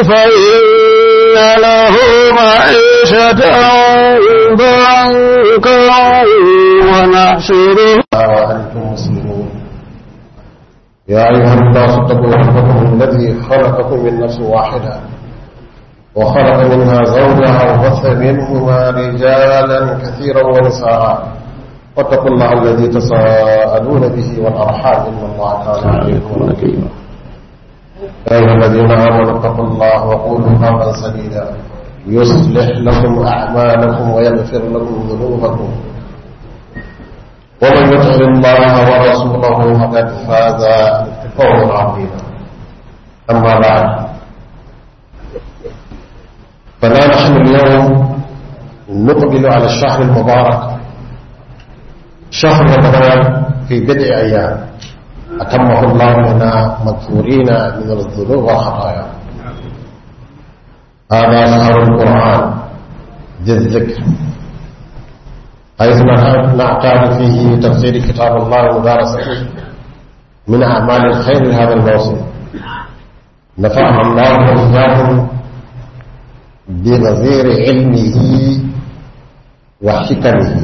فإن له معيشة ضنكا ونحشره وأنتم مسلمون يا أيها الناس اتقوا ربكم الذي خلقكم من نفس واحدة وخلق منها زوجها وبث منهما رجالا كثيرا ونساء واتقوا الله الذي تساءلون به والأرحام إن الله كان عليكم رقيبا يا أيها الذين آمنوا اتقوا الله وقولوا قولا سديدا يصلح لكم أعمالكم ويغفر لكم ذنوبكم ومن يطع الله ورسوله فقد فاز فوزا عظيما أما بعد فلا نحن اليوم نقبل على الشهر المبارك شهر رمضان في بضع أيام أتمه الله لنا مغفورين من الذنوب والخطايا هذا شهر القرآن ذي الذكر حيث نعتاد فيه تفسير كتاب الله ومدارسته من أعمال الخير هذا الموسم نفعنا الله وإياكم بغزير علمه وحكمه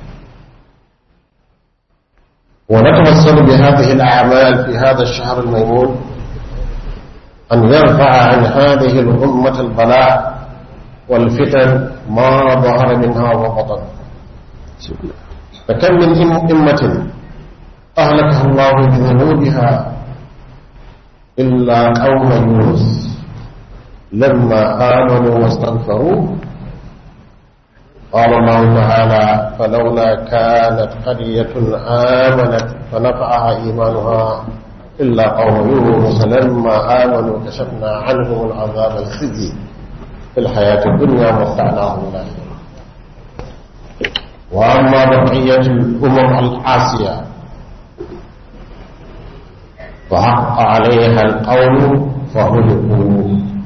ونتوسل بهذه الأعمال في هذا الشهر الميمون أن يرفع عن هذه الأمة البلاء والفتن ما ظهر منها وبطن فكم من أمة أهلكها الله بذنوبها إلا قوم يونس لما آمنوا واستغفروا قال الله تعالى فلولا كانت قرية آمنت فنفعها إيمانها إلا قوم يونس لما آمنوا كشفنا عنهم العذاب الخزي في الحياة الدنيا ومتعناهم الآخرة وأما بقية الأمم العاسية فحق عليها القول فهلكوا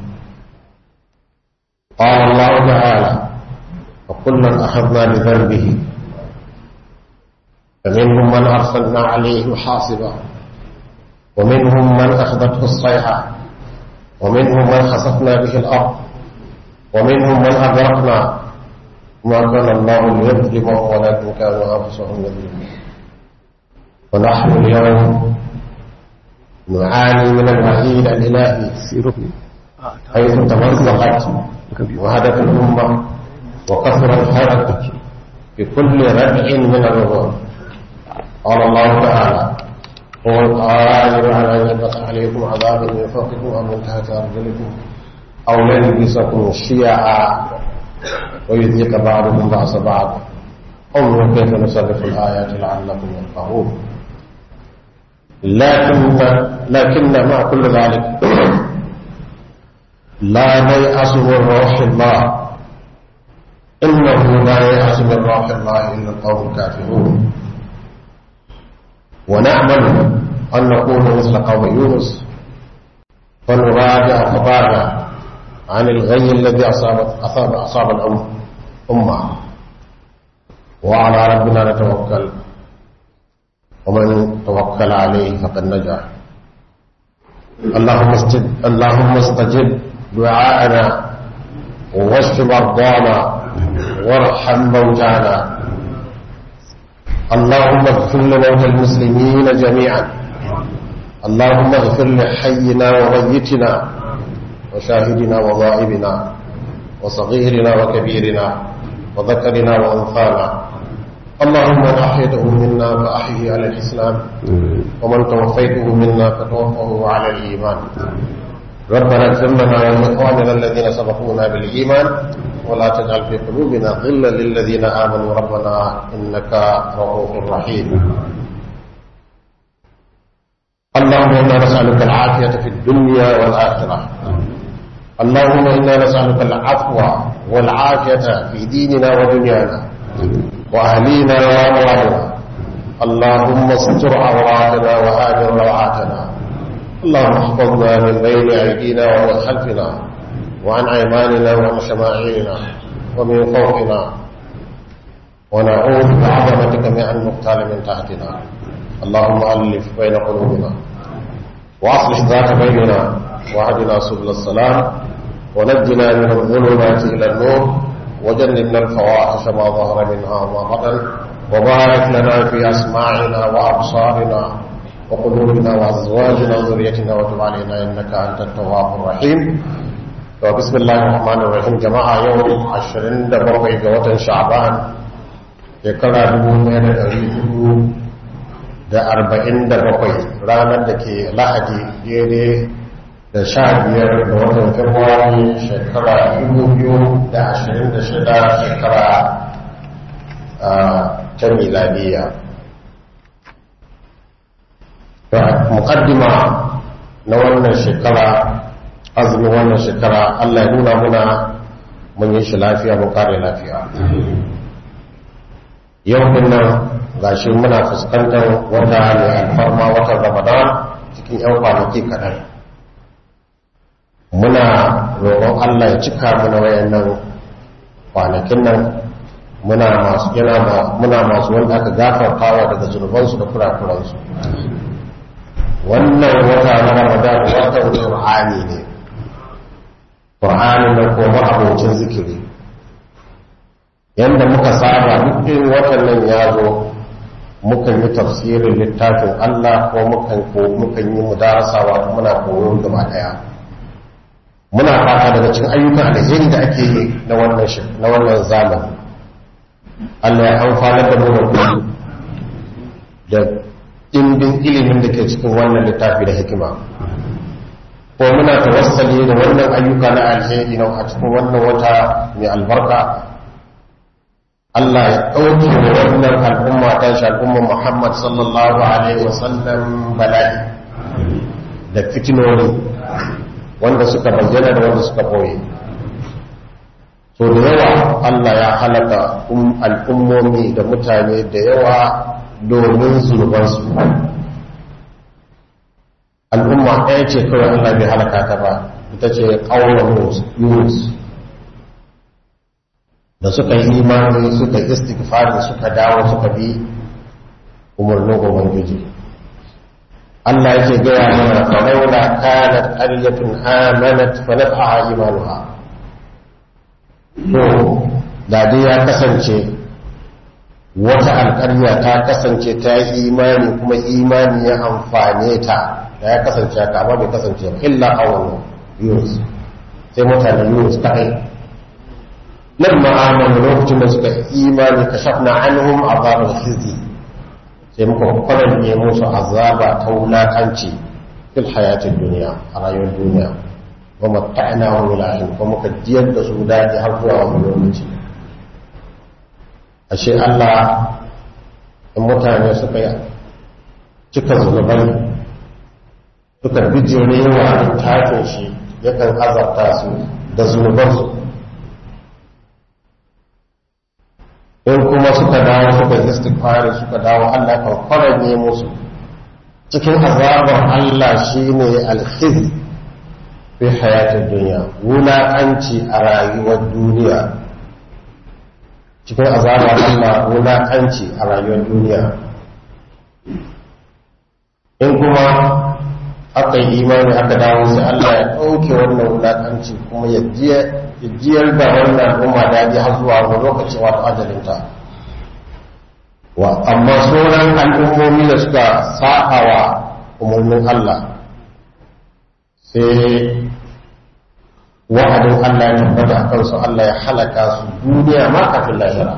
قال الله تعالى وكلا أخذنا بذنبه فمنهم من أرسلنا عليه حاصبا ومنهم من أخذته الصيحة ومنهم من خسفنا به الأرض ومنهم من أغرقنا ما كان الله ليظلمهم ولكن كانوا أنفسهم يظلمون ونحن اليوم نعاني من الوحيد الإلهي حيث تمزقت وهدت الأمة وكثر الحرج في كل ردع من الرضا قال الله تعالى هو القادر على أن يبقى عليكم عذابا من فوقكم أو من تحت أرجلكم أو يلبسكم شيعا ويذيق بعضكم بعض بعض انظروا كيف نصرف الآيات لعلكم يفقهون لكن لكن مع كل ذلك لا نيأس من روح الله إنه لا يأس من روح الله إلا القوم الكافرون ونأمل أن نكون مثل قوم يونس فنراجع خطانا عن الغي الذي أصابت أصاب أصاب الأمة وعلى ربنا نتوكل ومن توكل عليه فقد نجا اللهم استجب اللهم استجب دعاءنا واشف مرضانا وارحم موتانا اللهم اغفر لموتى المسلمين جميعا اللهم اغفر لحينا وميتنا وشاهدنا وغائبنا وصغيرنا وكبيرنا وذكرنا وأنثانا اللهم من أحيته منا فأحيه على الإسلام ومن توفيته منا فتوفه على الإيمان ربنا اغفر لنا ولإخواننا الذين سبقونا بالإيمان ولا تجعل في قلوبنا غلا للذين آمنوا ربنا إنك رؤوف رحيم اللهم إنا نسألك العافية في الدنيا والآخرة اللهم إنا نسألك العفو والعافية في ديننا ودنيانا وأهلينا وأموالنا اللهم استر عوراتنا وآمن روعاتنا اللهم احفظنا من بين أيدينا ومن خلفنا وعن أيماننا وعن شمائلنا ومن فوقنا ونعوذ بعظمتك من أن نقتال من تحتنا اللهم ألف بين قلوبنا وأصلح ذات بيننا وهدنا سبل السلام ونجنا من الظلمات إلى النور وجنبنا الفواحش ما ظهر منها وما بطن وبارك لنا في أسماعنا وأبصارنا وقلوبنا وأزواجنا وذريتنا وتب علينا إنك أنت التواب الرحيم وبسم الله الرحمن الرحيم جماعة يوم عشرين دبرقي جوة شعبان shekara dubu ɗaya da ɗari hudu da arba'in da bakwai ranar da ke lahadi daidai da sha biyar da watan februari shekara dubu biyu da ashirin da shida shekara ta miladiya mukaddima na wannan shekara azumin wannan shekara allah ya nuna muna mun yi shi lafiya mun kare lafiya yau din nan gashi muna fuskantar wata mai alfarma watan ramadan cikin yan kwanaki kaɗan muna roƙon allah ya cika mana wayannan kwanakin nan muna masu yana muna masu wanda aka gafartawa daga zunubansu da kurakuransu wannan wata na ramadan watan qur'ani ne qur'ani na kuma abocin zikiri yadda muka saba duk watan nan ya zo mukan yi tafsirin littafin Allah ko mukan ko mukan yi mudarasawa muna koyo gaba daya muna fata daga cikin ayyukan alheri da ake yi na wannan na wannan zamani Allah ya amfana da mu da dimbin ilimin da ke cikin wannan littafi da hikima ko muna tawassali da wannan ayyuka na alheri na a cikin wannan wata mai albarka Allah ya ɗauke wa wannan al'umma ta shi al'ummar Muhammad sallallahu Alaihi wasallam bala'i da fitinori wanda suka bayyana da wanda suka ɓoye. So da yawa Allah ya halaka al'ummomi da mutane da yawa domin zunubansu. Al'umma ɗaya ce kawai Allah bai halaka ta ba, ita ce ƙaunar Yunus. da suka yi imani suka yi istighfari suka dawo suka bi umarnin ubangiji Allah yake gaya mana fa laula kanat qaryatun amanat fa nafa'aha imanuha to da dai ya kasance wata alƙarya ta kasance ta yi imani kuma imani ya amfane ta da ya kasance haka amma bai kasance ba illa awon yunus sai mutanen yunus kaɗai lamma amanu lokacin da suka imani kashafna anhum azabal khizi sai muka kwaranye musu azaba ta wulakanci fil hayatin duniya a rayuwar duniya wa matta'na wa mulahin kuma muka jiyar da su daɗi har zuwa wani lokaci ashe Allah in mutane suka yi cika zunubai suka bijire wa littafin shi yakan azabta su da zunubansu in kuma suka dawo suka istighfari suka dawo Allah kan kwaranye musu cikin azabar Allah shine alkhiz fi hayatin duniya wulaƙanci a rayuwar duniya cikin azabar Allah wulaƙanci a rayuwar duniya in kuma aka yi imani aka dawo sai Allah ya ɗauke wannan wulaƙanci kuma ya jiyar da wannan al'umma daji har zuwa wani lokaci wato ajalinta wa amma sauran al'ummomi da suka sa'a wa umarnin Allah sai wa'adin Allah ya tabbata a kansu Allah ya halaka su duniya ma kafin lahira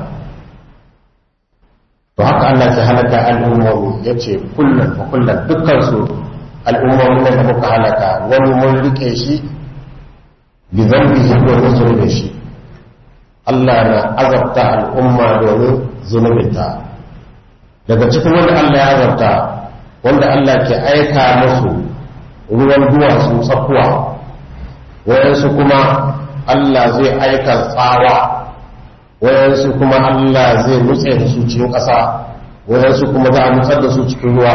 to haka Allah ke halaka al'ummomi ya ce kullum fa kullum dukkansu al'ummomin da muka halaka wani mun rike shi bi zambihi domin zunubin shi Allah na azabta al'umma domin zunubinta daga cikin wanda Allah ya azabta wanda Allah ke aika musu ruwan duwatsu tsakuwa wayansu kuma Allah zai aika tsawa wayansu kuma Allah zai nutse da su cikin ƙasa wayansu kuma za a nutsar da su cikin ruwa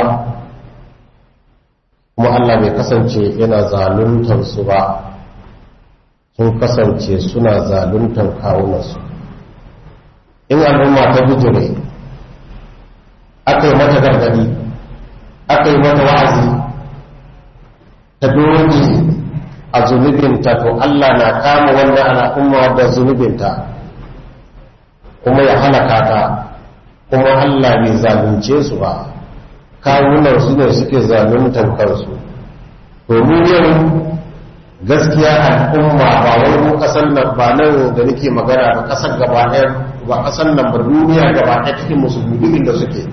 kuma Allah bai kasance yana zaluntar su ba sun kasance suna zaluntar kawunansu in al'umma ta bijire aka yi mata gargadi aka yi mata wa'azi ta doge a zunubinta to Allah na kama wannan al'umma da zunubinta kuma ya halaka ta kuma Allah bai zalunce su ba kawunan su ne suke zaluntar kansu domin yau gaskiya al'umma ba wai mu kasan nan ba nan da nake magana ba kasar gaba ɗaya ba kasan nan ba duniya gaba ɗaya cikin musulmi duk inda suke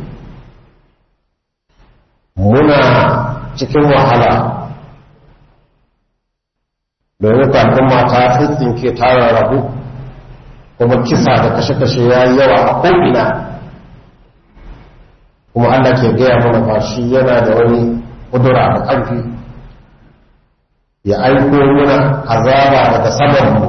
muna cikin wahala domin al'umma ta tsintsinke ta rarrabu kuma kisa da kashe-kashe ya yi yawa a ko'ina kuma Allah ke gaya mana ba shi yana da wani kudura da ƙarfi ya aiko muna azaba daga samanmu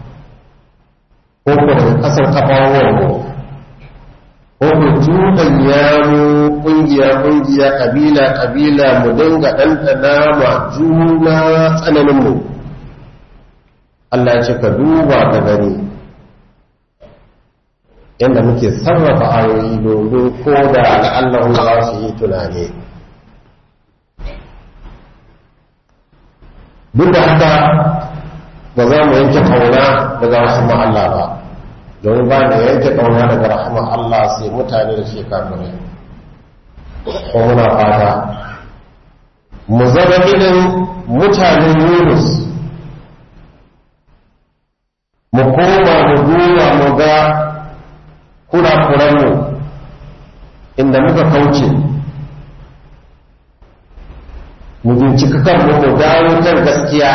ko ko daga ƙasar kafawarmu ko ku tuɗanya mu ƙungiya-ƙungiya ƙabila-ƙabila mu dinga ɗanɗana ma juna tsananinmu Allah ya ce ka duba ka gani yadda muke sarrafa ayoyi domin ko da la'allahu za su yi tunani duk da haka ba za mu yanke kauna daga rahama Allah ba domin ba da yanke kauna daga rahama Allah sai mutane da shi kafirai ko muna fata mu zama irin mutanen Yunus mu koma mu duba mu ga kurakuranmu inda muka kauce mu bincika kanmu mu dawo kan gaskiya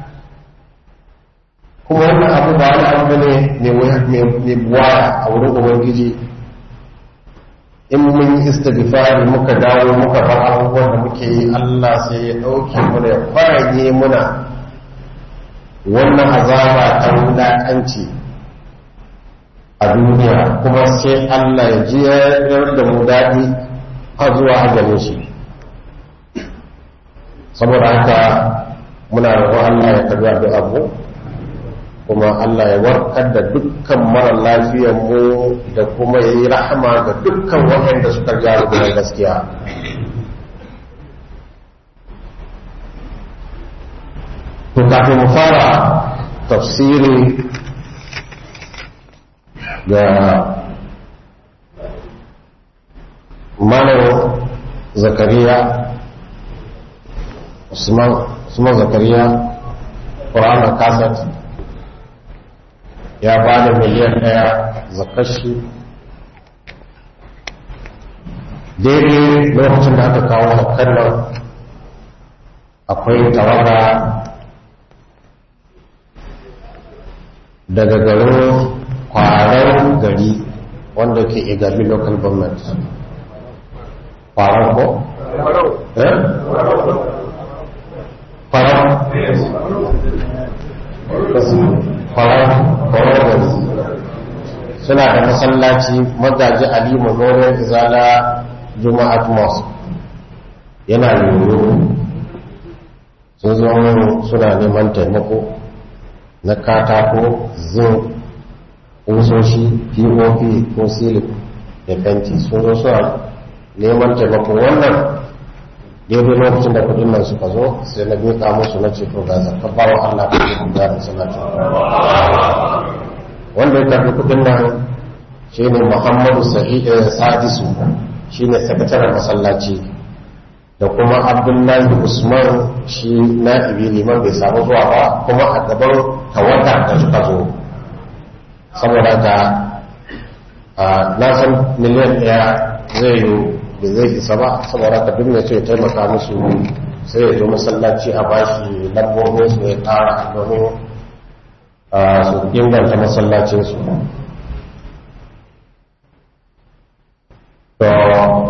kuma wannan abu ba wani abu ne mai buwaya a wurin ubangiji in mun yi istighfari muka dawo muka bar abubuwan da muke yi Allah sai ya ɗauke mu da ya faranye muna wannan azaba ta wulaƙanci a duniya kuma sai Allah ya ji da mu daɗi har zuwa ajalin shi saboda haka muna roƙon Allah ya karbi addu'a mu kuma Allah ya warkar da dukkan mara lafiyar mu da kuma ya yi rahama ga dukkan waɗanda suka gyara da gaskiya to kafin mu fara tafsiri ga malam zakariya usman usman zakariya ƙuranar kasat ya ba da miliyan ɗaya zakashi daidai lokacin da aka kawo zakar nan akwai tawaga daga garin kwarar gari wanda ke igabi local government kwarar ko? eh? kwarar kwarar kwarar gari suna da masallaci magaji ali memorial izala juma'at mosque yana yoyo sun zo suna neman taimako na katako zin ƙusoshi pop ko silip da fenti sun zo suna neman taimako wannan daidai lokacin da kudin nan suka zo sai na miƙa musu na ceto ga zarka bawa allah ka yi kuda da salatu wanda ya karbi kudin nan shi ne muhammadu sadisu shi ne sakataren masallaci da kuma abdullahi usman shi na ibi liman bai samu zuwa ba kuma a gaban tawata da suka zo saboda ka na san miliyan ɗaya zai yi da zai isa ba saboda ka duk mai so ya taimaka musu sai ya zo masallaci a bashi lambobin su ya tara domin su inganta masallacinsu to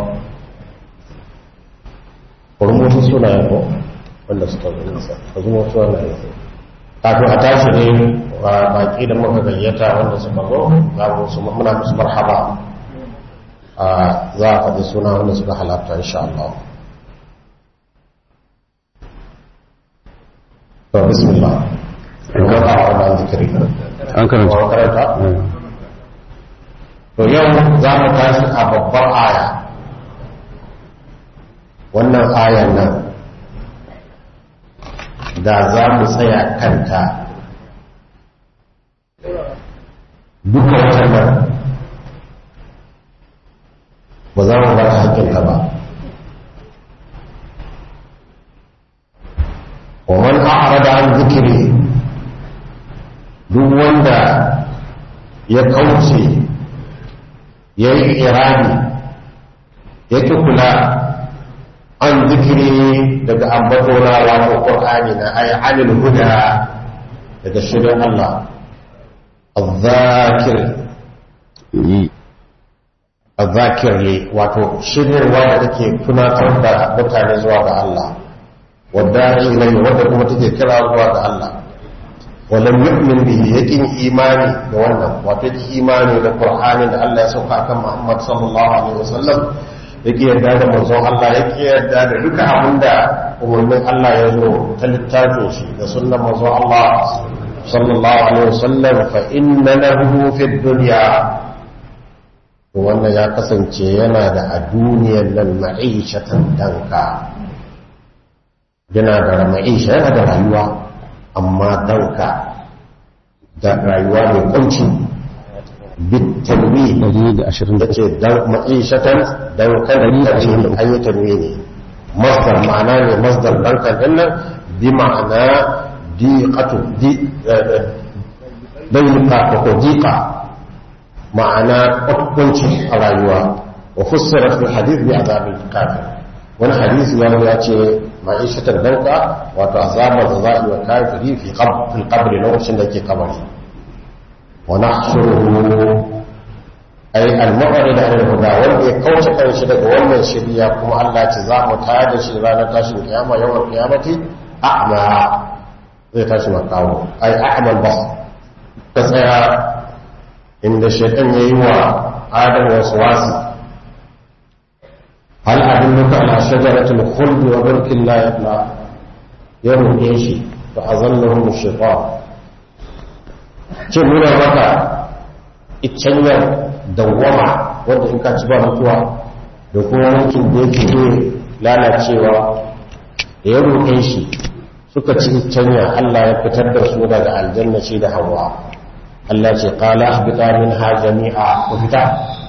kurmutu suna yabo wanda suka zo nisa ka zuwa suna yabo kafin a tashi ne baki da muka gayyata wanda suka zo za mu su muna musu marhaba za a faɗi suna wanda suka halatta insha Allah to bismillah kuma a wannan zikiri an karanta karanta to yau za mu tashi a babbar aya wannan ayan nan da za mu tsaya kanta duka watan nan ba za mu ba ta haƙƙinka ba ومن أعرض عن ذكري duk wanda ya kauce ya yi irani ya ki kula an zikiri daga ambatona wato ƙur'ani na ayi anil huda daga shirin Allah azzakir azzakir ne wato shiryarwa da take tunatar da mutane zuwa ga Allah wadda ilai wadda kuma take kira zuwa ga Allah walam yu'min bihi yakin imani da wannan wato yake imani da Qur'ani da Allah ya sauka kan Muhammad sallallahu alaihi wasallam yake yarda da manzon Allah yake yarda da duka abinda umarnin Allah ya zo ta littafin shi da sunnan manzon Allah sallallahu alaihi wasallam fa inna lahu fid dunya wannan ya kasance yana da a duniyar nan ma'ishatan danka yana da ma'isha yana da rayuwa amma danka da rayuwa mai kunci bitanwi da ce ma'ishatan dankan da ce an yi tanwi ne masdar ma'ana ne masdar dankan din nan bi ma'ana diqatu di dayqa ko diqa ma'ana kunci a rayuwa wa fussira fi hadith bi azabil kafir wani hadisi ya ya ce ma'ishatar danka wato azabar da za a yi wa kafiri fi kabri lokacin da ke kamari wa nahshuruhu ay al-mu'rid an al-huda wanda ya kauce kanshi daga wannan shirya kuma Allah ce za mu tada shi ranar tashin kiyama yawan kiyamati a'ma zai tashi makawo ay a'mal bas ta tsaya inda shaytan yayi wa adam wasu wasi هل أدلك على شجرة الخلد وملك لا يبلى يوم إيشي فأظلهم الشيطان nuna maka iccanyar dawwama wadda in ka ci ba mutuwa da kuma mulkin da yake zai lalacewa da ya roƙe shi suka ci iccanya Allah ya fitar da su daga aljanna ce da hawa Allah ce qala ahbita minha jami'a ku fita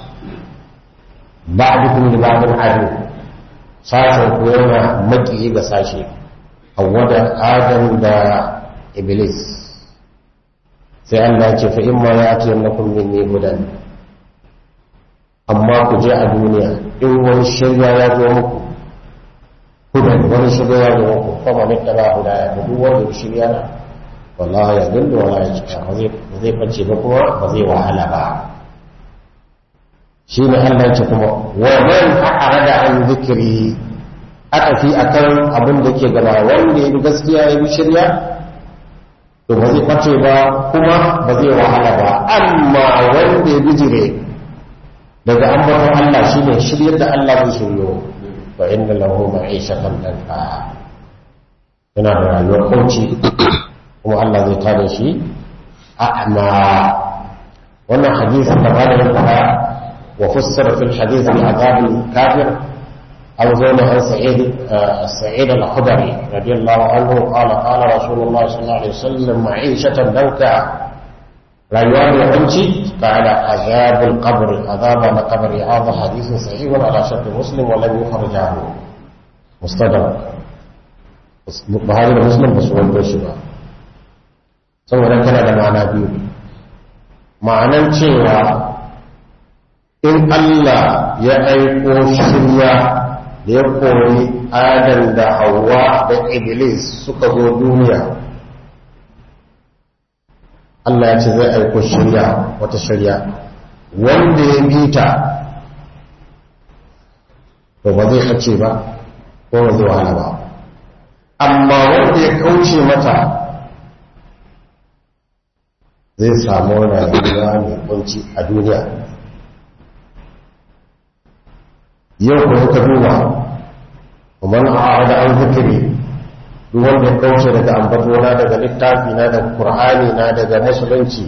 ba'dukum li ba'din adu sashen ku yana maki ga sashe Hawwa da Adam da Iblis sai Allah ce fa imma ya'ti annakum minni hudan amma ku je a duniya in wani shirya ya zo muku hudan wani shirya ya zo muku kuma ne taba hudaya da duk wanda shirya na wallahi ya dinda wala ya cika ba zai bace ba kuma ba zai wahala ba shi ne Allah ce kuma wa man a'rada an zikri aka fi akan abin da ke gaba wanda ya bi gaskiya ya bi shirya to ba zai kwace ba kuma ba zai wahala ba amma wanda ya bijire daga ambaton Allah shi ne shiryar da Allah zai shiryo fa inna lahu ma'ishatan danka yana da rayuwar kauci kuma Allah zai tada shi a'ma wannan hadisi da ba da fara وفسر في الحديث بعذاب الكافر أو زول عن سعيد سعيد الخدري رضي الله عنه قال قال رسول الله صلى الله عليه وسلم معيشة دوكا ريوان يقنشي قال عذاب القبر عذاب القبر هذا حديث صحيح على شرط مسلم ولم يخرج عنه مستدرك Buhari da Muslim ba su wanto shi ba saboda kana da ma'ana biyu ma'anan cewa in Allah ya aiko shirya da ya kori Adam da Hawwa da Iblis suka zo duniya Allah ya ce zai aiko shirya wata shirya wanda ya bi ta to ba zai kace ba ko ba zai wahala ba amma wanda ya kauce mata zai samu rayuwa mai kunci a duniya yau kuma ka duba ومن أعرض عن ذكري duk wanda ya kauce daga ambatona daga littafi na daga qur'ani na daga musulunci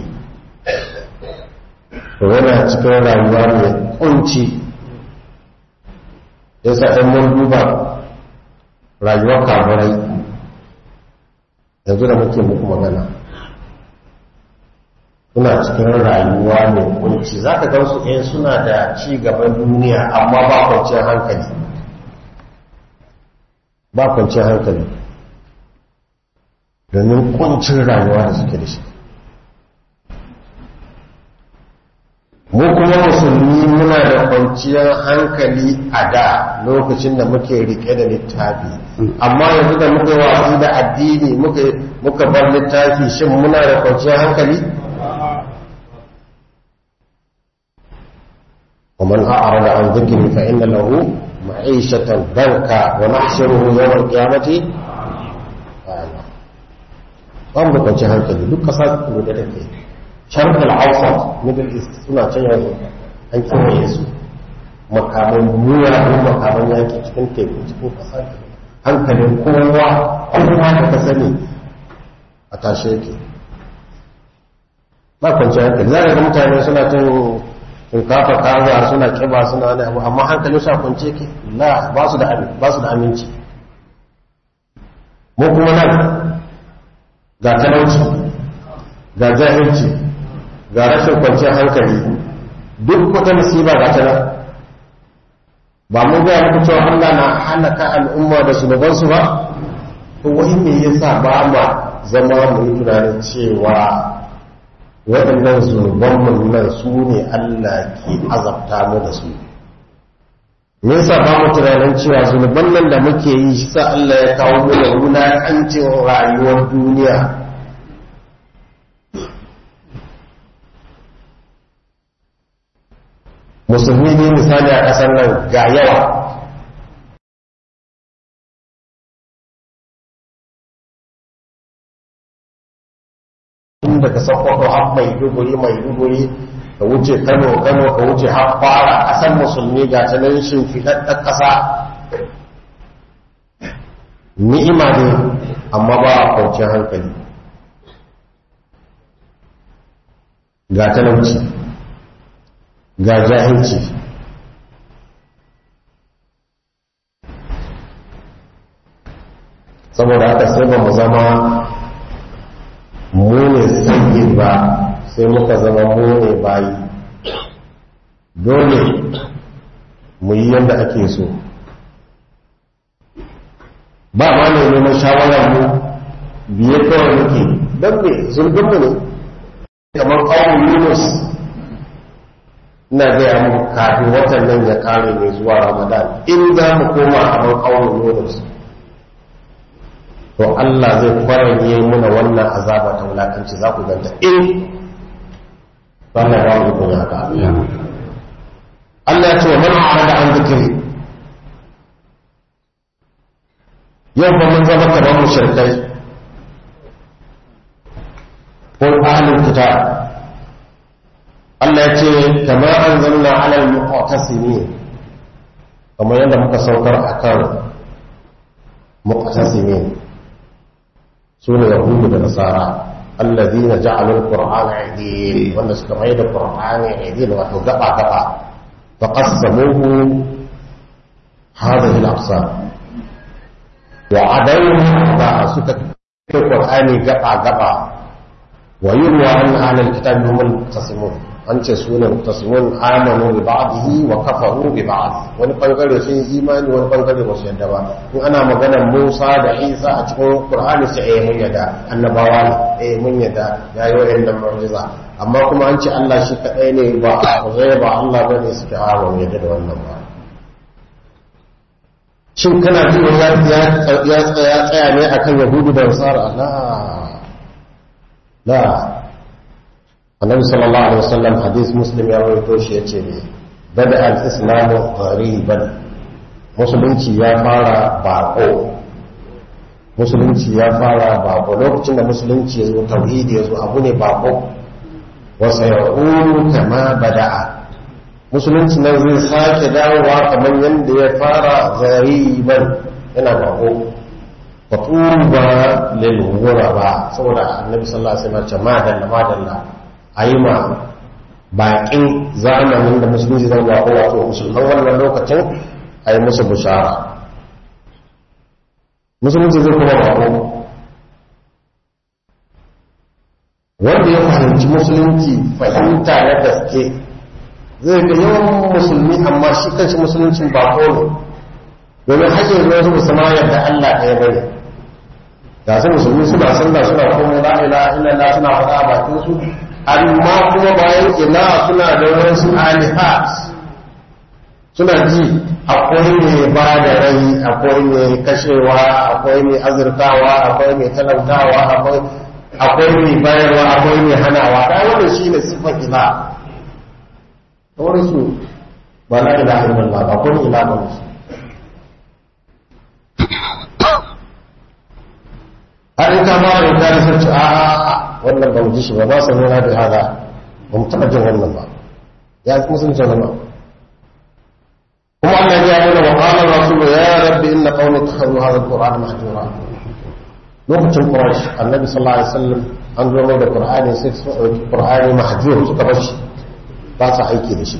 to yana cikin rayuwa mai kunci yasa ɗan mun duba rayuwar kafirai yanzu da muke muku magana suna cikin rayuwa mai kunci za ka gansu eh suna da ci gaban duniya amma ba kwanciyar hankali ba kwanciyar hankali domin kuncin rayuwa da suke da shi mu kuma musulmi muna da kwanciyar hankali a da lokacin da muke rike da littafi amma yanzu da muka watsi da addini muka bar littafi shin muna da kwanciyar hankali ومن أعرض عن ذكري فإن له معيشة ضنكا ونحشره يوم القيامة أعمى ba mu da kwanci hankali duk kasa da da take sharq al-awsat middle east suna can yanzu an kewaye su makaman muya ko makaman yaki cikin teku cikin kasa hankalin kowa kowa da ka sani a tashe yake ba kwanci hankali za ga mutane suna cin shinkafa kaza suna kiba suna wani abu amma hankalin su a kwance yake la ba su da ba su da aminci mu kuma nan ga talauci ga jahilci ga rashin kwanciyar hankali duk wata musiba ga ta nan ba mu ga muku cewa Allah na halaka al'umma da zunubansu ba to wai me yasa ba ma zama mu yi tunanin cewa waɗannan zunubanmu nan su ne Allah ke azabta mu da su me yasa ba mu tunanin cewa zunuban nan da muke yi shi sa Allah ya kawo mu da wulaƙancin rayuwar duniya musulmi ne misali a ƙasar nan ga yawa inda ka sauƙaƙo har mai duguri mai duguri ka wuce kano kano ka wuce har fara ƙasar musulmi ga ta nan shimfiɗaɗɗen ƙasa ni'ima ne amma ba a kwanciyar hankali ga talauci ga jahilci saboda haka sai ba mu zama mu ne sanyi ba sai muka zama mu ne bayi dole mu yi yadda ake so ba ma ne neman shawarar mu biye kawai muke don me zurginmu ne kamar ƙawon yunus ina gaya muku kafin watan nan ya kare mai zuwa ramadan in za mu koma kamar ƙawon yunus to Allah zai kwaranye muna wannan azaba ta wulakanci za ku ganta in ba na ba mu kuma haka Allah ya ce wa man arada an zikiri yau ba mun zama kamar mushrikai ko ahlul kitab Allah ya ce kama anzalna ala al-muqtasimin kamar yadda muka saukar akan muqtasimin sune yahudu da nasara alladhina ja'alu al-qur'ana 'idin wanda suka mai da qur'ani 'idin wato gaba gaba faqassamuhu hadhihi al-aqsam wa adawhu ba suka kai qur'ani gaba gaba wa yurwa an ahlul kitab hum al-muqtasimun an ce su ne muktasimun amanu bi ba'dihi wa kafaru bi ba'd wani bangare sun yi imani wani bangare ba su yadda ba in ana maganar Musa da Isa a cikin Qur'ani sai eh mun yadda annabawa ne eh mun yadda yayi wayannan mu'jiza amma kuma an ce Allah shi kadai ne ba zai ba Allah bane suke hawa mun yadda da wannan ba shin kana jin ya ya tsaya tsaya ne akan Yahudu da Nasara la la annabi sallallahu alaihi wasallam hadis muslim ya rawaito shi yace ne bada al-islamu ghariban musulunci ya fara bako musulunci ya fara bako lokacin da musulunci ya zo tauhidi ya zo abu ne bako wa sayaqulu kama bada'a musulunci nan zai sake dawowa kamar yadda ya fara ghariban yana bako wa tuba lil ghuraba saboda annabi sallallahu alaihi wasallam ya ce madalla madalla a yi ma baƙin zamanin da musulunci zan ba wato musulman wannan lokacin a yi musu bishara musulunci zai kuma bako fahimci musulunci fahimta na gaske zai ga yawan musulmi amma shi kanshi musuluncin ba ne domin hake zuwa su musamman yadda Allah ɗaya bane ga su musulmi suna sallah suna komai la ilaha illallah suna faɗa a bakin su amma kuma bayan ina suna da wasu alihat suna ji akwai mai ba da rai akwai mai kashewa akwai mai azurtawa akwai mai talautawa akwai akwai mai bayarwa akwai mai hanawa da wannan shine sifar ila kamar su ba la ilaha illallah ba kuma ila ba su har in ka fara da kare sun ce a wannan ba mu ji shi ba ba sa nuna da hada ba mu taɓa jin wannan ba ya kuma sun ce zama kuma Allah ya nuna wa qala rasulu ya rabbi inna qawmi takhadhu hadha alquran mahjura lokacin quraish annabi sallallahu alaihi wasallam an zo mai da qur'ani sai su dauki qur'ani mahjur suka bar shi ba sa aiki da shi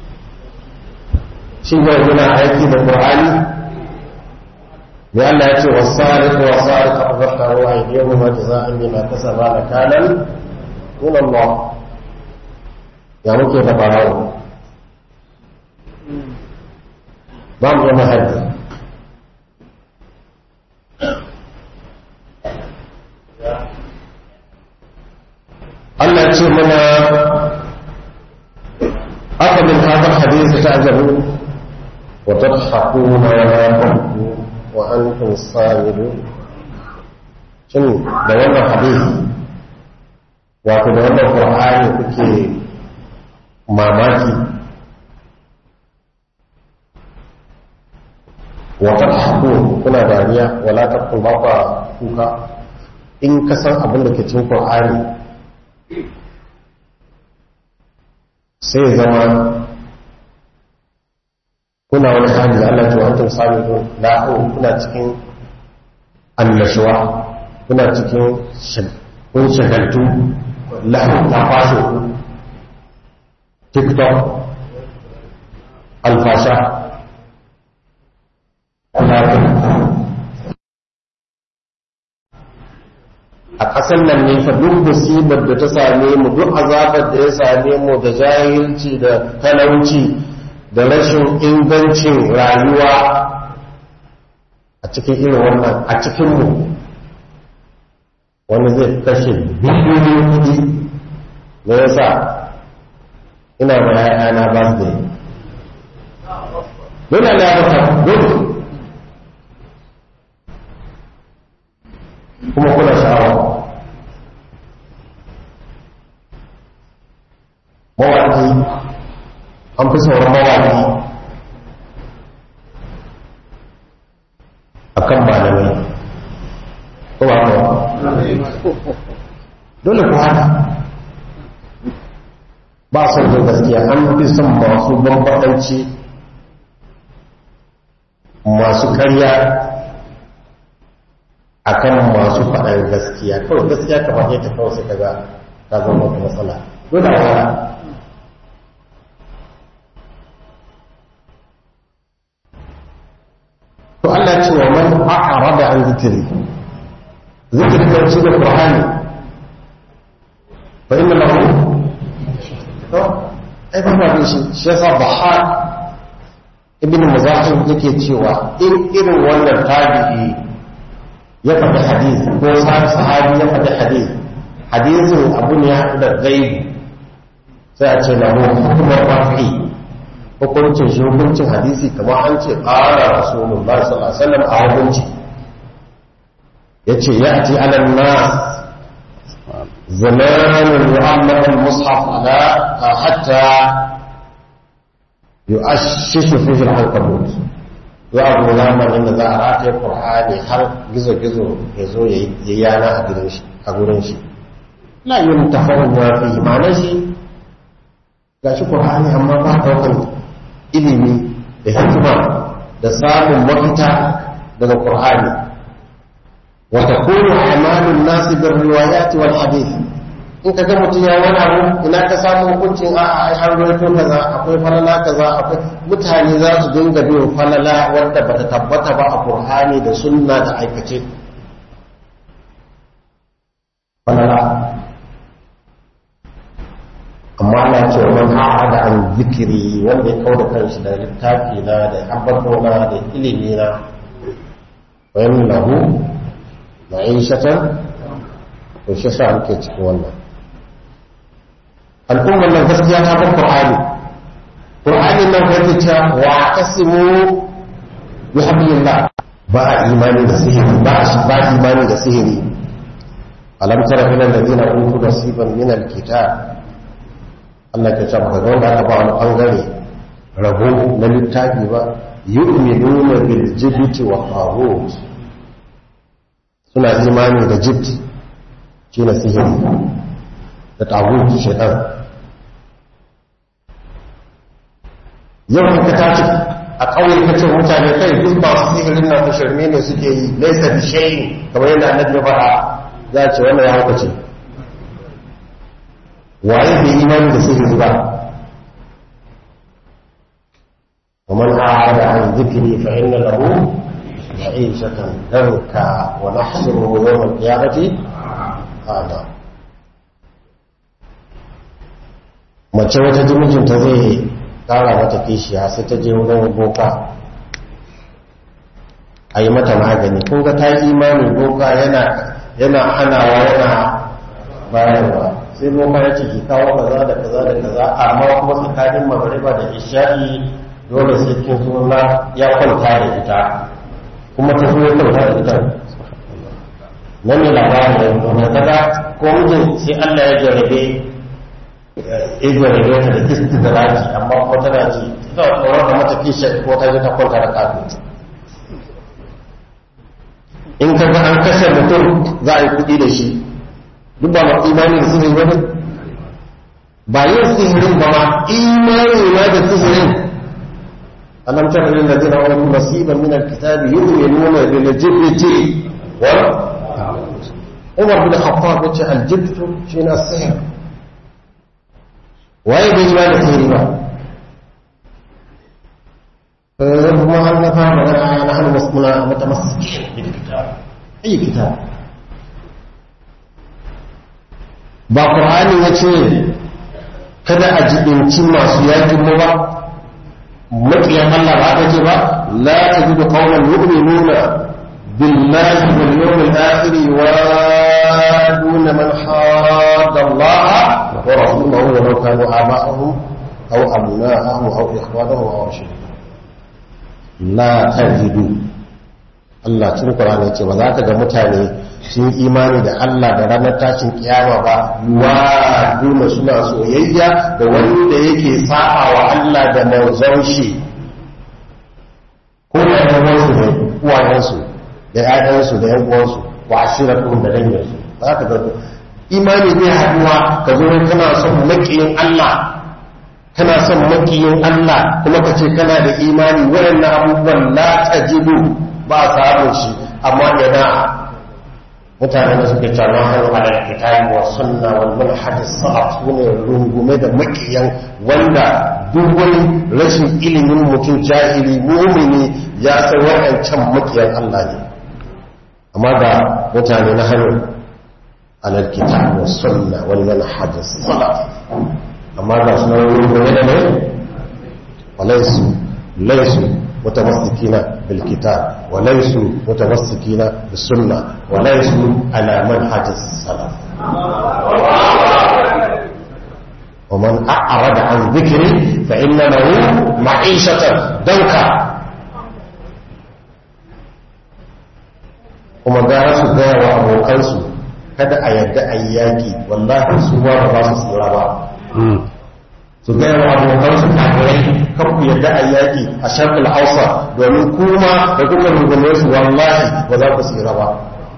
shi ne yana aiki da qur'ani ne Allah ya ce wasariqu wasariqu faqtaru aydihuma jazaa'an bima kasaba nakalan min Allah ya muke da barawo ba mu zama haddi Allah ce mana aka min hadar hadisi ta ajabu wa tadhakuna wa la tabku wa antum samidun shin da wannan hadisi wato da wannan qur'ani kuke mamaki wa tadhakun kuna dariya wala tabku ba ku kuka in ka san abin da ke cikin qur'ani sai zama kuna wani hali da Allah ta wancan sami don la'o kuna cikin annashuwa kuna cikin kun shagaltu la'o ta fashe ku tiktok alfasha a ƙasar nan ne fa duk musibar da ta same mu duk azabar da ya same mu da jahilci da talauci da rashin ingancin rayuwa a cikin irin wannan a cikin mu wani zai kashe biliyoyin kudi me yasa ina ma ya'yana ba su da dole ne ya mata dole kuma kuna sha'awa mawaƙi an fi sauran mawaƙi a kan malamai ko ba ko dole ku haka ba son jin gaskiya an fi son masu bambaɗanci masu karya akan masu faɗar gaskiya kawai gaskiya ka faɗe ta kawai sai ka ga ta zama wata matsala dole a wala to Allah ce wa man a'rada an zikiri zikiri kan shi da Qur'ani fa inna lahu to ai ba ba shi shi yasa bahar ibn muzahim yake cewa in irin wannan tabi'i ya faɗi hadith ko sahabi ya faɗi hadith hadisin abu ne ya haɗu da gaibi sai a ce lahu hukumar rafi hukuncin shi hukuncin hadisi kamar an ce ƙara rasulullah sallallahu alaihi wasallam a hukunci yace ya'ti ala nas zamanun yu'ammaru al-mushaf ala hatta yu'ashshishu fihi al-ankabut za a zo zamanin da za a rataye qur'ani har gizo-gizo ya zo ya yi yana a gurin shi la yin tafawun ya fi ma'anar shi ga shi qur'ani amma ba daukan ilimi da hikima da samun mafita daga qur'ani wa takunu amalun nasi bir riwayat wal hadith in ka ga mutum ya wani abu ina ka samu hukuncin a a har rawaito kaza akwai falala kaza akwai mutane za su dinga bin falala wanda bata tabbata ba a qur'ani da sunna da aikace falala man a'ada an zikiri wanda ya kauda kanshi da littafi na da abbatona da ilimi na wa yamlahu ma'ishatan to shi sa muke cikin wannan al'ummar nan gaskiya ta bar qur'ani qur'ani nan kai ce wa tasimu bi hablillah ba imani da sihiri ba shi ba imani da sihiri alam tara ila alladhina utu nasiban min alkitab Allah ke ce maka wanda aka ba wani bangare rabo na littafi ba yu'minuna bil jibti wa tawut suna imani da jibt shine sihiri da tawut shaytan yau ka tashi a ƙauye ka ce mutane kai duk ba su sihirin na shirme ne suke yi laisa bi shayin kamar yadda annabi ya faɗa za a ce wannan ya hauka ce waye bai imani da sihiri ba ومن أعاد عن ذكري فإن له معيشة ضنكا ونحشره يوم القيامة أعمى mace wata mijinta zai kara mata kishiya sai ta je wurin boka a yi mata magani kun ga ta yi imani boka yana yana hanawa yana bayarwa sai boka ya ce ki kawo kaza da kaza da kaza amma kuma tsakanin magariba da isha'i dole sai kin zo na ya kwanta da ita kuma ta zo ya kwanta da ita nan ne labarin da yanzu na kaga ko mijin sai Allah ya jarabe ya jarabe ta da istidraji amma kuma tana ji ta tsoron da mata kishin ko ta je ta kwanta da kafin in ka ga an kashe mutum za a yi kuɗi da shi duk ba ma imani da sihiri wani ba yin sihirin ba ma imani ma da sihirin alam tara lil ladina utu nasiban min alkitabi yu'minuna bil jibti wa Umar bin Khattab yace aljibtu shine as-sihr waye bai imani da sihiri ba kuma an na fara magana na hannu muna mutamassikin bil kitab ayi kitab ba qur'ani yace kada a jibinci masu yakin mu ba maƙiyan Allah ba ta ce ba la tajidu qauman yu'minuna billahi wal yawmil akhir wa duna man hadda Allah wa rasulahu wa law kanu aba'ahum aw abna'ahum aw ikhwanahum aw ashirahum la tajidu Allah cikin Qur'ani yace ba za ka ga mutane sun imani da Allah da ranar tashin kiyama ba wa duna suna soyayya da wanda yake saba wa Allah da manzon shi ko da yawansu ne uwayensu da ƴaƴansu da ƴan uwansu wa ashiratuhum da danginsu za ka ga imani zai haduwa ka zo kana son makiyin Allah kana son makiyin Allah kuma ka ce kana da imani waɗannan abubuwan la tajidu ba samun shi amma yana mutane da suke cewa hannu ala kitabi wa sunna wal manhaj salaf sune rungume da makiyan wanda duk wani rashin ilimin mutum jahili mu'mini ya san waɗancan makiyan Allah ne amma ga mutane na hannu ala kitabi wa sunna wal manhaj salaf amma ga sunan rungume da ne walaisu laisu متمسكين بالكتاب وليسوا متمسكين بالسنة وليسوا على منهج السلف ومن أعرض عن ذكري فإن له معيشة ضنكا kuma gara su gaya wa abokansu kada a yadda a yi yaƙi wallahi su ba ba su tsira ba su gaya wa abokansu kafirai kan ku yadda a yaƙi a sharkul hausa domin kuma da kuka rungume su wallahi ba za ku tsira ba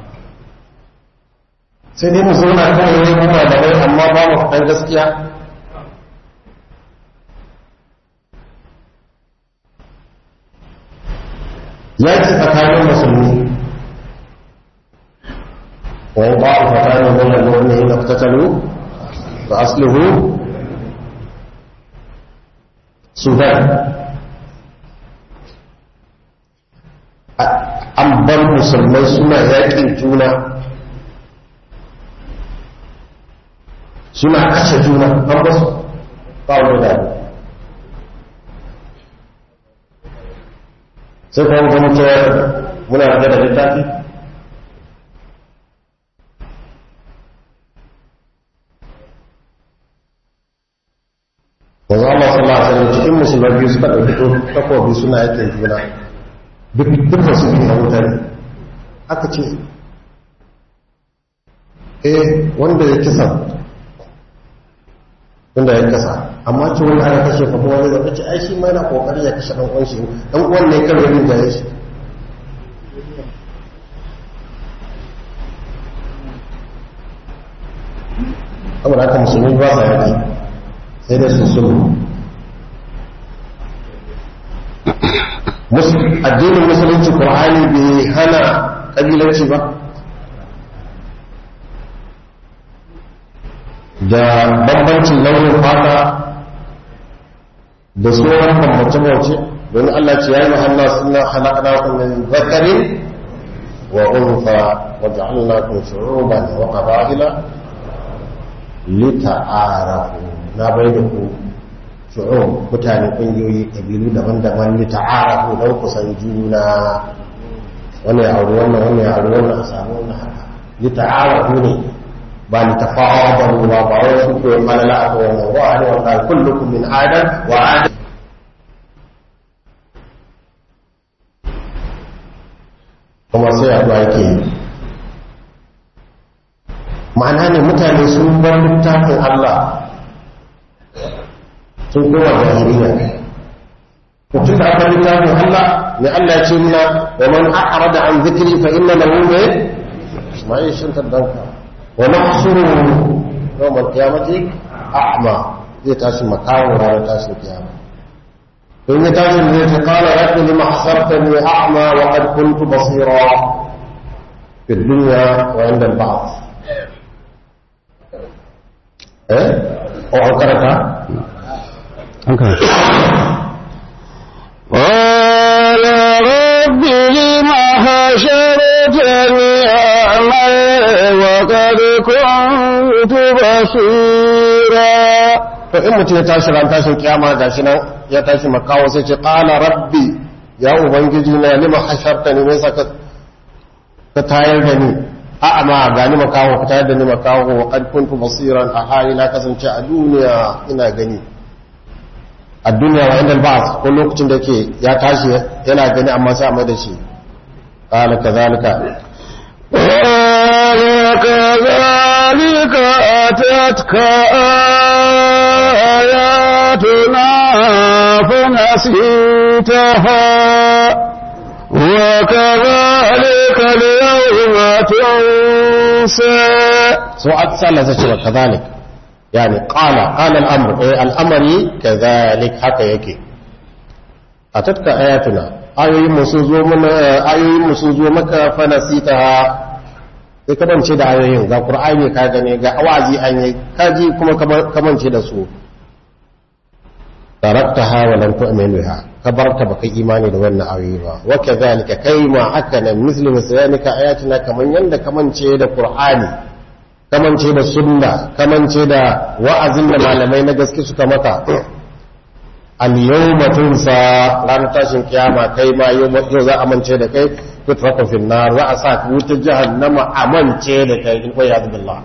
sai dai mu zauna kawai ne kuma da rai amma ba mu faɗan gaskiya yaƙi tsakanin musulmi wani ba'u fatanin wannan mu'minin da tattalo ba aslihu sudan an bar musulmai suna yakin juna suna kashe juna an basu ba wani da sai kuma ga mutuwar muna da da littafi wanzu Allah sallallahu alaihi wasallam cikin musulmai biyu suka ɗauki takobi suna yake juna dukkan su biyu a wutar aka ce eh wanda ya kisa wanda ya kasa amma ce wani ana kashe kuma wani zaka ce ai shi ma yana kokari ya kashe dan uwan shi dan uwan ne kan rabin da ya shi saboda haka musulmi ba sa yaki sai dai su sulhu addinin musulunci qur'ani bai hana kabilanci ba da bambancin launin fata da tsohon bambance-bambance domin Allah ce ya yi mahanna suna halakana ku min zakarin wa unfa wa ja'alna ku shu'uban wa qaba'ila lita'arafu na bai da ku shu'ub mutane kungiyoyi kabilu daban-daban lita'arafu don kusan juna wani ya auri wannan wani ya auri wannan a samu wannan haka lita'arafu ne ba ni tafadalu ba ba wai su ko malala a ko wannan wa ani wa qal kullukum min adam wa adam kuma sai addu'a yake yi ma'ana ne mutane sun bar littafin Allah sun koma jahiliya mutum da aka littafin Allah ne Allah ya ce muna wa man a'rada an zikri fa inna lahu ma'ishin tadanka ونحشره يوم القيامة أعمى زي تاشي مكان ولا تاشي القيامة إن تاشي الذي قال رب لما حصرتني أعمى وقد كنت بصيرا في الدنيا وعند البعض إيه؟ أو أنكرتها؟ أنكرت قال رب لم حشرتني أعمى وقد كنت بصيرا to in mutum ya tashi ran tashin kiyama ga shi nan ya tashi makawo sai ce qala rabbi ya ubangiji na lima hashartani me saka ka tayar da ni a amma ga ni makawo ka tayar da ni makawo wa qad kuntu basiran a hali na kasance a duniya ina gani a duniya wa inda ba ko lokacin da yake ya tashi yana gani amma sai a mai da shi qala kadhalika قال كذلك أتتك آياتنا فنسيتها وكذلك اليوم تنسى so aksala sai cewa kazalik yani qala qala al-amr eh al-amri kazalik haka yake atatka ayatuna ayoyin mu sun zo mana ayoyin mu sun zo maka fa nasitaha sai ka bance da ayoyin ga qur'ani ka gane ga awazi an yi kaji kuma ka bance da su taraktaha wa lam tu'min biha ka barta baka imani da wannan ayoyi ba wa kadhalika kai ma haka nan muslim sayanika ayatina kaman yanda kamance da qur'ani kamance da sunna kamance da wa'azin da malamai na gaske suka maka al-yawma tunsa ranar tashin kiyama kai ma yau za a mance da kai tutraku fil nar za a sa ka wuta jahannama a mance da kai in koyi billah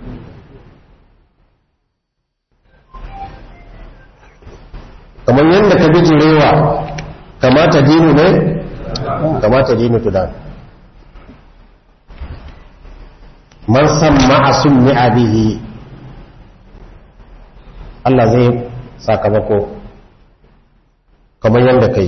kamar yadda ka bijirewa kamata dinu ne kamata dinu tudan man samma a sunni bihi Allah zai sakamako kamar yadda ka yi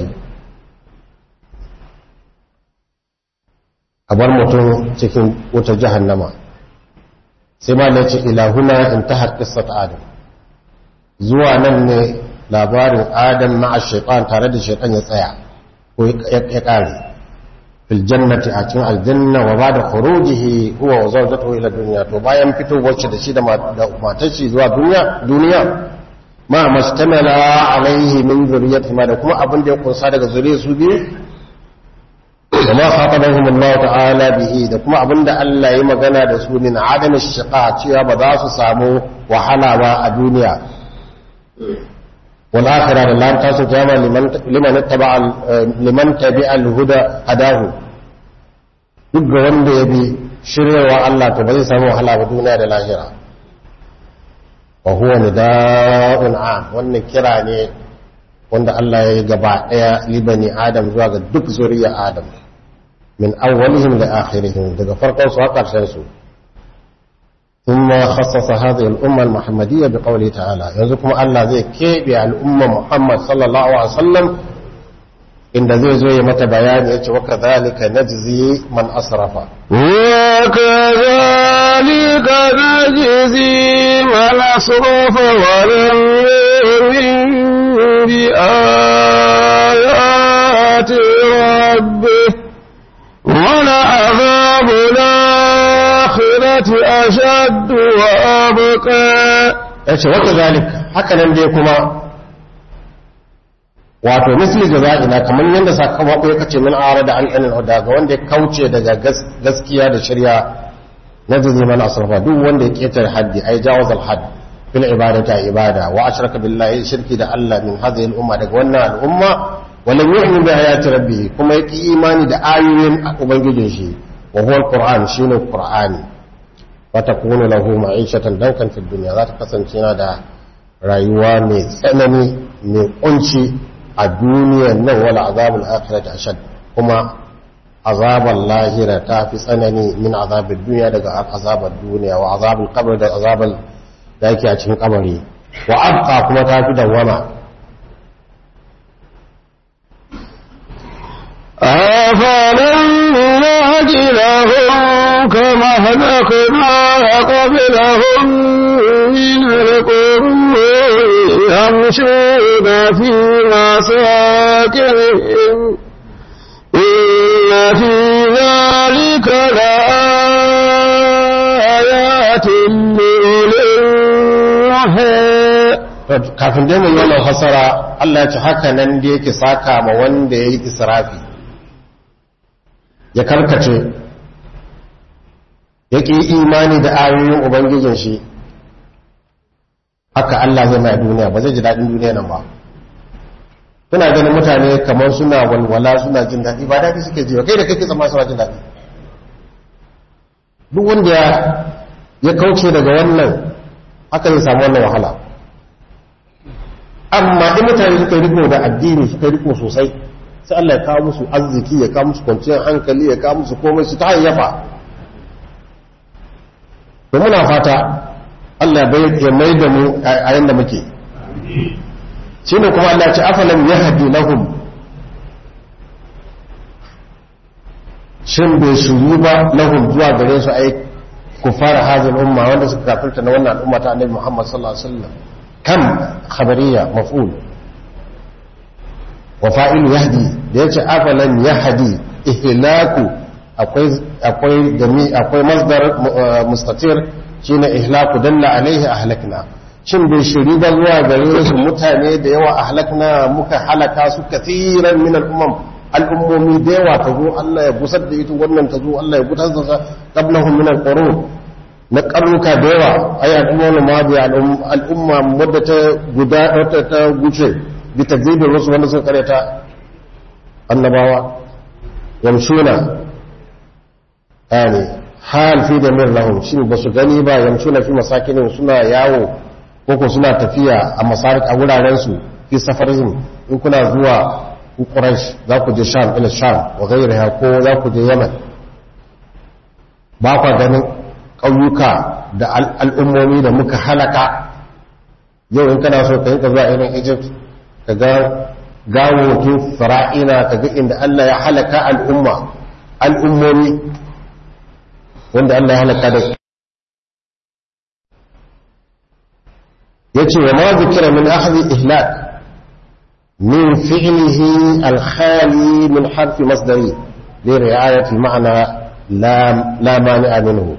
a bar mutum cikin wutar jahannama sai ma da ce ilahuna in ta haƙƙisar adam zuwa nan ne labarin adam ma'a shaitan tare da shaitan ya tsaya ko ya ƙare fil jannati a cikin aljanna wa ba da khurujihi huwa wa zawjatuhu ila dunya to bayan fito wacce da shi da matar shi zuwa duniya duniya ma mastamala alaihi min zuriyati ma da kuma abin da ya kunsa daga zuriyar su biyu da ma khatabahum Allah ta'ala bihi da kuma abin da Allah ya magana da su min adam shiqa cewa ba za su samu wahala ba a duniya wal akhirah da lan tasu kiyama liman liman ittaba liman tabi'a al huda hadahu duk ga wanda ya bi shiryawa Allah to ba zai samu wahala ba duniya da lahira wa huwa nida'un am wannan kira ne wanda Allah ya yi gaba daya libani adam zuwa ga duk zuriya adam min awwalihim li akhirihim daga farkon su har karshen su ثم خصص هذه الأمة المحمدية بقوله تعالى يزكم الله زي كيبي الأمة محمد صلى الله عليه وسلم إن زي زي متى بيان وكذلك نجزي من أسرف وكذلك نجزي من أسرف ولم يؤمن بآيات ربه ولعذاب الآخرة أشد وأبقى yace wata zalik haka nan dai kuma wato misli jaza'ina kamar yadda sakamako ya kace min arada an anil huda ga wanda ya kauce daga gaskiya da shirya na jazi man asrafa duk wanda ya ketare haddi ai jawaz al hadd fil ibadati ibada wa ashraka billahi shirki da Allah min hadhihi al umma daga wannan al umma wa lam yu'min bi ayati rabbih kuma yaki imani da ayoyin ubangijin shi wa huwa al qur'an shine qur'ani fatakunu lahu ma'ishatan dankan fi dunya za ta kasance yana da rayuwa mai tsanani mai kunci a duniyar nan wala azabul akhirati ashad kuma azabar lahira ta fi tsanani min azabin duniya daga azabar duniya wa azabul qabr da azabar da yake a cikin kabari wa abqa kuma ta fi dawama أفلم نهد لهم كما أهلكنا قبلهم من القرون يمشون في مساكنهم إن في ذلك لآيات لأولي النهى kafin dai mu yi wannan fasara Allah ya ci haka nan da yake saka ma wanda ya yi israfi ya karkace ya ƙi imani da ayoyin ubangijin shi haka Allah zai mai duniya ba zai ji daɗin duniya nan ba suna ganin mutane kamar suna walwala suna jin daɗi ba daɗi suke ji ba kai da kake zama suna jin daɗi duk wanda ya kauce daga wannan haka zai samu wannan wahala amma in mutane suka riko da addini suka riko sosai sai Allah ya kawo musu arziki ya kawo musu kwanciyar hankali ya kawo musu komai su ta hayyafa da muna fata Allah ya mai da mu a yanda muke shi ne kuma Allah ce afalam ya hadi lahum shin bai shuru ba lahum zuwa gare su ai kufara hazin umma wanda suka kafirta na wannan al'umma ta annabi Muhammad sallallahu alaihi wasallam kam khabariya maf'ul wa fa'ilu yahdi da yace afalan yahdi ihlaku akwai akwai gami akwai masdar mustatir shine ihlaku dalla alaihi ahlakna shin bai shiri ba zuwa gare su mutane da yawa ahlakna muka halaka su kathiran min al-umam al'ummomi da yawa ta zo Allah ya busar da ita wannan ta zo Allah ya busar da qablahum min al-qurun na karnuka da yawa ai al'umma ma bi al'umma wadda ta guda wata ta guce bi takzibin wasu wanda suka kareta annabawa yamshuna yani hal fi da min lahum shin ba su gani ba yamshuna fi masakinin suna yawo ko suna tafiya a masarik a wuraren su fi safarin in kuna zuwa Quraysh za ku je Sham ila Sham wa ghayriha ko za ku je Yaman ba kwa ganin ƙauyuka da al'ummomi da muka halaka yau in kana so ka yi ka zuwa irin Egypt ka ga gawokin fara'ina ka ga inda Allah ya halaka al'umma al'ummomi wanda Allah ya halaka da ya ce wa ma zikira min ahli ihlak من فعله الخالي من حرف مصدري لرعاية المعنى لا, لا مانع منه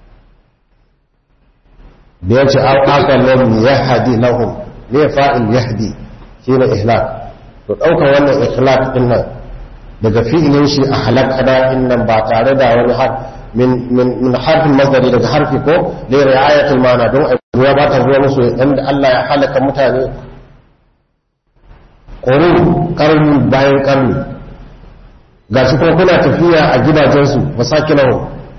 بيجي أو أقل يهدي لهم ليه فائل يهدي شين إهلاك تتوقع وانا إخلاق إنا daga fi'ilin shi a halakana innan ba tare da wani har min harfin masdari daga harfi ko da ri'ayatul ma'ana don ruwa ba ta zuwa musu inda Allah ya halaka mutane ƙorin ƙarni bayan ƙarni ga shi kuma kuna tafiya a gidajensu masakinahu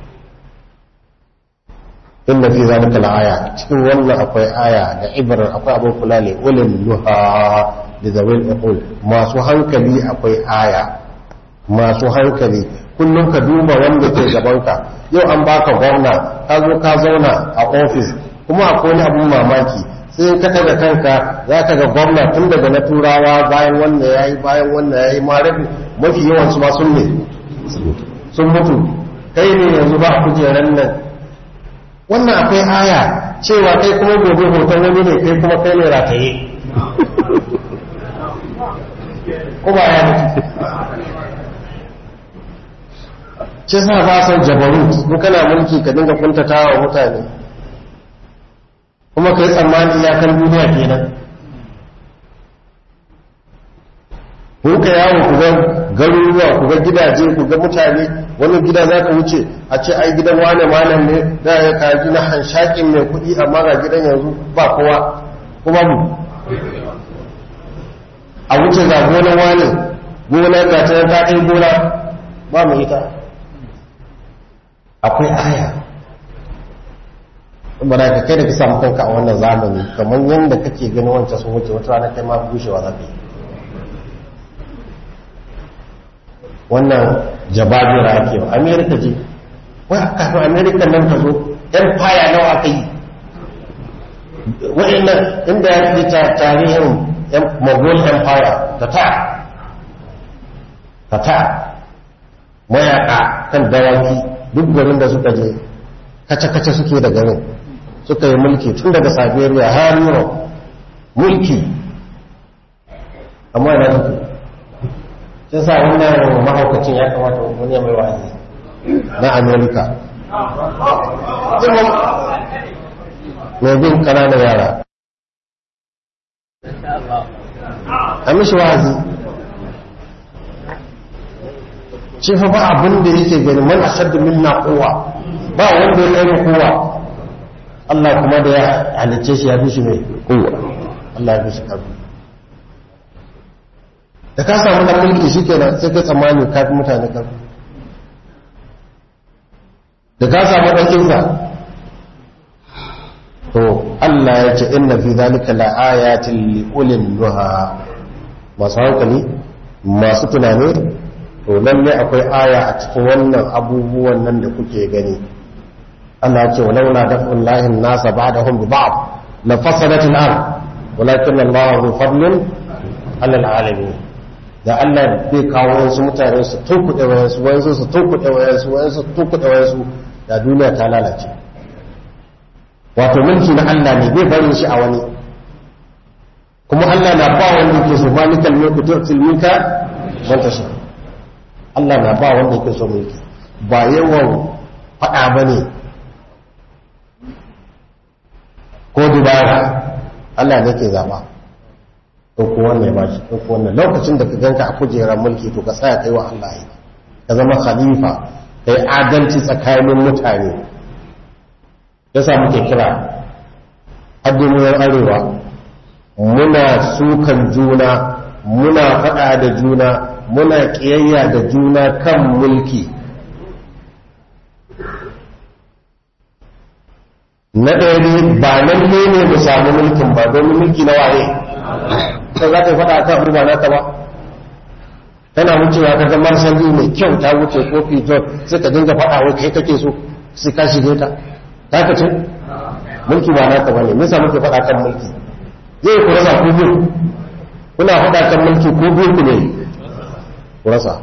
inna fi zalika la'aya cikin wannan akwai aya da ibrar akwai abin kula ne ulil nuha da zawil uqul masu hankali akwai aya masu hankali kullum ka duba wanda ke gabanka yau an baka gwamna ka zo ka zauna a ofis kuma akwai wani abun mamaki sai ka daga kanka za ka ga gwamna tun daga na turawa bayan wannan ya yi bayan wannan ya yi ma rabi mafi yawan su ma sun ne sun mutu kai ne yanzu ba kujeran nan wannan akwai aya cewa kai kuma gobe hoton wani ne kai kuma kai ne rataye ko ba ya mutu ce sa ba san jabarut in kana mulki ka dinga kuntata wa mutane kuma kai tsammani iyakar duniya kenan ku ka yawo ku ga garuruwa ku ga gidaje ku ga mutane wani gida za ka wuce a ce ai gidan wane malam ne da ya kaji na hanshakin mai kuɗi amma ga gidan yanzu ba kowa kuma mu a wuce ga gonan wane gona ga ta ta kai gona ba mu ita akwai aya saboda ka kai da ka samu kanka a wannan zamani kamar yadda kake ganin wancan sun wuce wata rana kai ma bushewa za ka yi wannan jababira ake wa amerika je wai kafin amerika nan ta zo empire nawa aka yi wa'annan inda ya fi tarihin mogul empire ta ta ta ta mayaka kan dawaki duk garin da suka je kace-kace suke da garin suka yi mulki tun daga siberia har europe mulki amma na suke sun sa wannan mahaukacin ya kamata wani mai wa'azi na amerika mai bin kananan yara a mishi wa'azi shi fa ba abin da yake gani man ashaddu minna quwwa ba wanda ya kai kowa Allah kuma da ya halicce shi ya fi shi mai kowa Allah ya fi shi karfi da ka samu dan mulki shikenan sai ka tsammani ka fi mutane karfi da ka samu dan kinsa to Allah ya ce inna fi zalika la ayatin li ulil nuha masu hankali masu tunani to lalle akwai aya a cikin wannan abubuwan nan da kuke gani Allah ce walau la daf'un lahi nasa ba'dahum bi ba'd la fasadat al-ard walakin Allah zu fadlin ala alamin da Allah bai kawo wasu mutane su tunkuɗe wayansu wayansu su tunkuɗe wayansu wayansu su tunkuɗe wayansu da duniya ta lalace wato mulki na Allah ne bai bari shi a wani kuma Allah na ba wanda yake so malikal mulku tu'til mulka man tasha Allah na ba wanda yake so mulki ba yawan faɗa bane ko dubara Allah ne ke zaba ko ko wannan ya bashi ko wannan lokacin da ka ganka a kujerar mulki to ka tsaya kai wa Allah yi ka zama khalifa kai adalci tsakanin mutane yasa muke kira addinin arewa muna sukan juna muna faɗa da juna muna ƙiyayya da juna kan mulki na ɗaya ne ba nan ne ne mu samu mulkin ba domin mulki na waye sai za ta yi faɗa kan ruba naka ba tana wucewa ka ga marsali mai kyau ta wuce kofi john sai ka dinga faɗa wai kai kake so sai ka shige ta ta ka ce mulki ba naka ba ne nisa muke faɗa kan mulki zai ku rasa ku biyu kuna faɗa kan mulki ko biyu ku ne ku rasa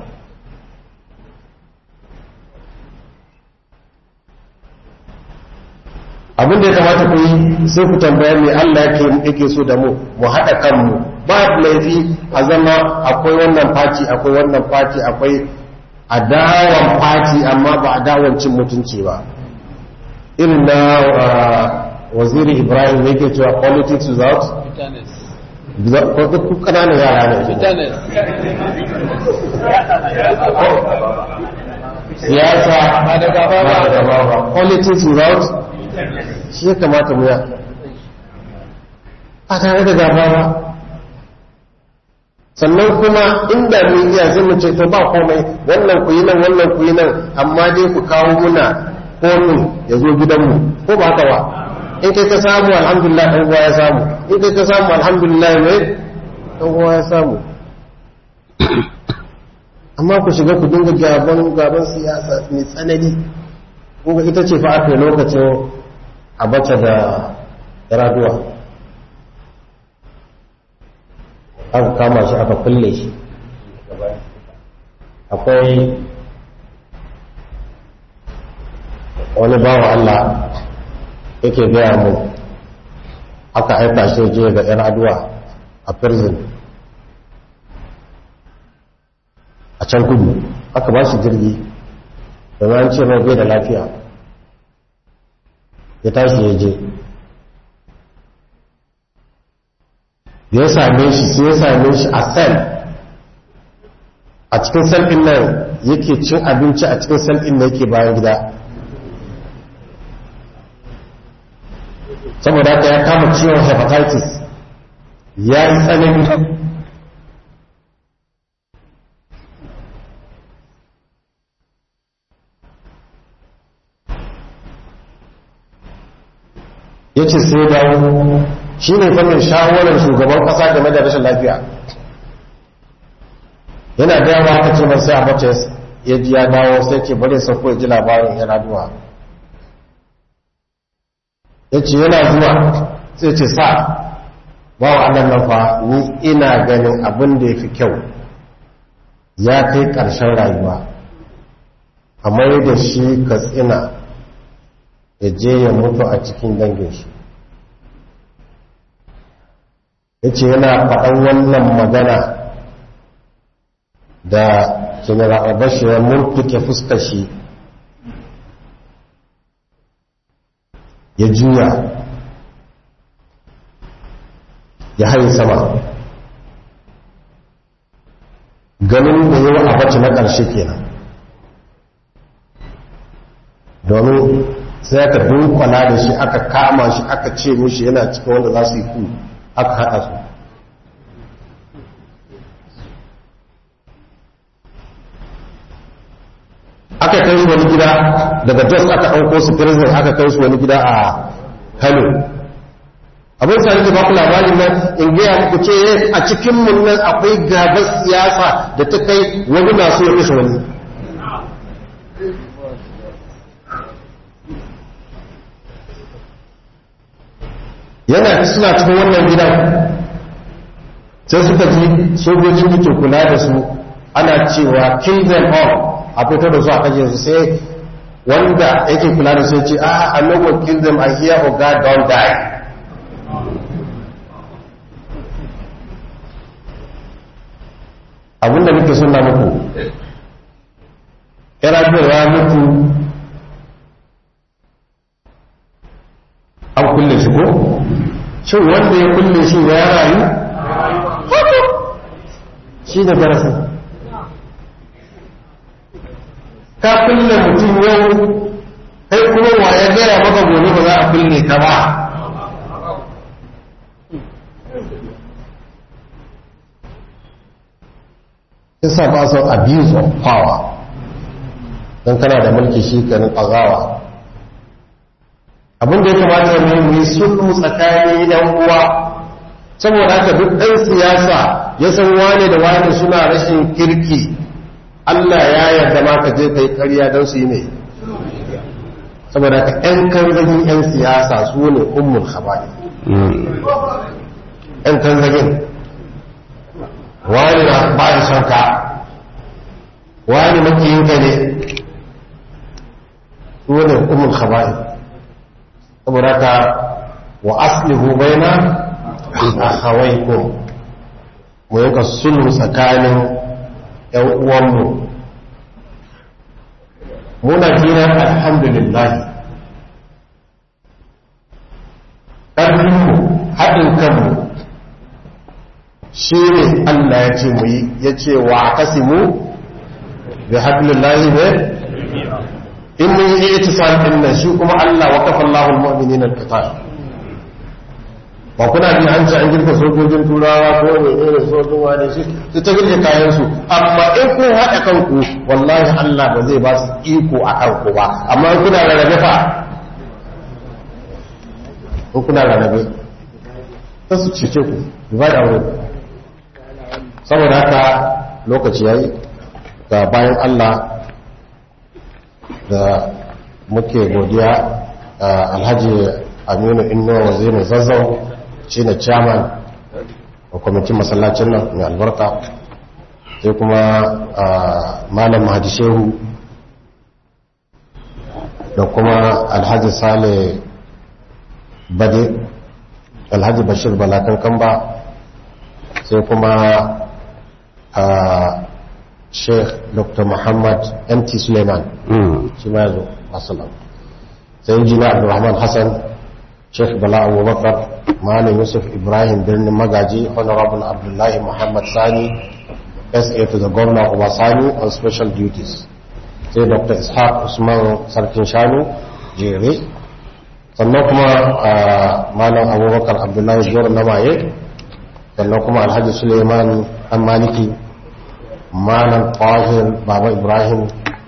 abin da ya kamata ku yi sai ku tambaya me Allah yake yake so da mu mu haɗa kanmu ba laifi a zama akwai wannan faci akwai wannan faci akwai adawan faci amma ba adawan cin mutunci ba irin na waziri ibrahim yake cewa politics without ko duk kananan yara ne siyasa ba da gaba ba politics without shi ya kamata mu ya a tare da gaba ba sannan kuma inda mun iya zai mu ce to ba komai wannan ku yi nan wannan ku yi nan amma dai ku kawo muna komin ya zo gidanmu ko ba haka ba in kai ka samu alhamdulillah ɗan uwa ya samu in kai ka samu alhamdulillah ne ɗan uwa ya samu amma ku shiga ku dinga gaban gaban siyasa mai tsanani kuma ita ce fa aka yi lokacin abacha da raduwa aka kama shi aka kulle shi akwai wani bawa Allah yake gaya mu aka aika shi je ga yan aduwa a prison a can kudu aka ba shi jirgi domin an ce mai bai da lafiya ya tashi ya je ya same shi sai ya same shi a sel a cikin sel ɗin nan yake cin abinci a cikin sel ɗin nan yake bayan gida saboda haka ya kama ciwon hepatitis ya yi tsanani ya ce sai dawo shi ne fannin shawarar shugaban kasa game da rashin lafiya yana dawa aka ce mai sai a bace ya ji ya dawo sai ce bari sauko ya ji labarin yana duwa ya ce yana zuwa sai ce sa ba wa annan nan fa ni ina ganin abin da ya fi kyau ya kai ƙarshen rayuwa amma da shi ka tsina ya je ya mutu a cikin dangin shi ya ce yana faɗan wannan magana da general abashi ya murtuke fuskar shi ya juya ya haye sama ganin da yawa abaci na ƙarshe kenan domin sai aka dunkwana da shi aka kama shi aka ce mishi yana cikin wanda za su yi ku aka haɗa su aka kai su wani gida daga jos aka ɗauko su prison aka kai su wani gida a kano abin sa nake ba ku labarin nan in gaya muku ce a cikin mun nan akwai gabar siyasa da ta kai wani na so ya kashe wani yana suna cikin wannan gidan sai suka ji sojojin da ke kula da su ana cewa kill them all a fito da su a kaje su sai wanda yake kula da su ya ce ah I no go kill them I hear oh God don't die abinda nake suna muku yana ya mutu an kulle shi ko shin wanda ya kulle shi ya rayu shi ne darasin ka kulle mutum yau kai kuma wa ya gaya maka gobe ba za a kulle ka ba yasa ba son abuse of power don kana da mulki shi kanin ƙazawa abin da ya kamata ne mu yi sulhu tsakanin yan uwa saboda haka duk ɗan siyasa ya san wane da wane suna rashin kirki Allah ya yarda ma ka je kai ƙarya don su yi ne saboda haka ƴan kanzagin ƴan siyasa su ne ummul khabari ƴan kanzagin wani na ba da son ka wani makiyinka ne su ne ummul khabari saboda ka wa aslihu baina akhawaykum mu yanka sulhu tsakanin ƴan uwanmu muna jira alhamdulillah ƙarfinmu haɗin kanmu shi ne Allah ya ce mu yi ya ce wa kasimu bi hablillahi ne in mun yi itisal din nan shi kuma Allah wa kafa Allahul mu'minina al-qital ba kuna jin an ce an girka sojojin turawa ko ne ne sojojin wani shi su ta girka kayan su amma in kun haɗa kanku wallahi Allah ba zai ba su iko a kanku ba amma in kuna rarrabe fa in kuna rarrabe ta su cece ku ba da wuri saboda haka lokaci yayi ga bayan Allah da muke godiya alhaji aminu inno wazirin zazzau shi ne chairman a kwamitin masallacin nan mai albarka sai kuma malam mahadi shehu da kuma alhaji sale bade alhaji bashir balakan kamba sai kuma sheikh dr muhammad mt suleiman shi ma yazo asalam sai injiniya abdulrahman hassan sheikh bala abubakar malam yusuf ibrahim birnin magaji honorable abdullahi muhammad sani sa to the governor of sani on special duties sai dr ishaq usman sarkin shanu jere sannan kuma malam abubakar abdullahi zuwar na maye sannan kuma alhaji suleiman dan maliki malam tahir baba ibrahim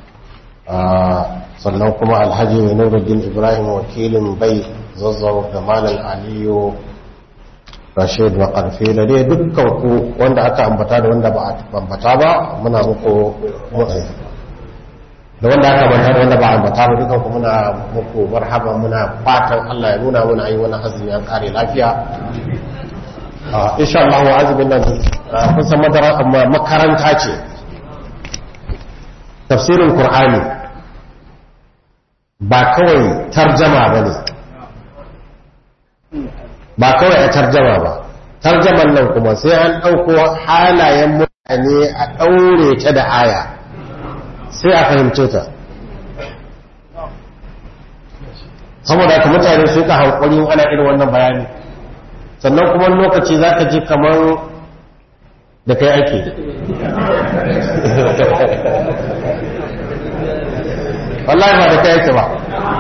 sannan kuma alhaji nuruddin ibrahim wakilin bai zazzau da malam aliyu rashid wa karfe da dai dukkan ku wanda aka ambata da wanda ba a ambata ba muna muku da wanda aka ambata da wanda ba a ambata ba dukkan ku muna muku marhaba muna fatan Allah ya nuna muna yi wani azumi an kare lafiya insha Allah wa azumin nan kun san madara amma makaranta ce tafsirin qur'ani ba kawai tarjama ba ne ba kawai a tarjama ba tarjaman nan kuma sai an ɗauko halayen mutane a ɗaure ta da aya sai a fahimce ta saboda ka mutane su ka hankali ana irin wannan bayani sannan kuma lokaci za ka ji kamar da kai ake wallahi ba da kai ake ba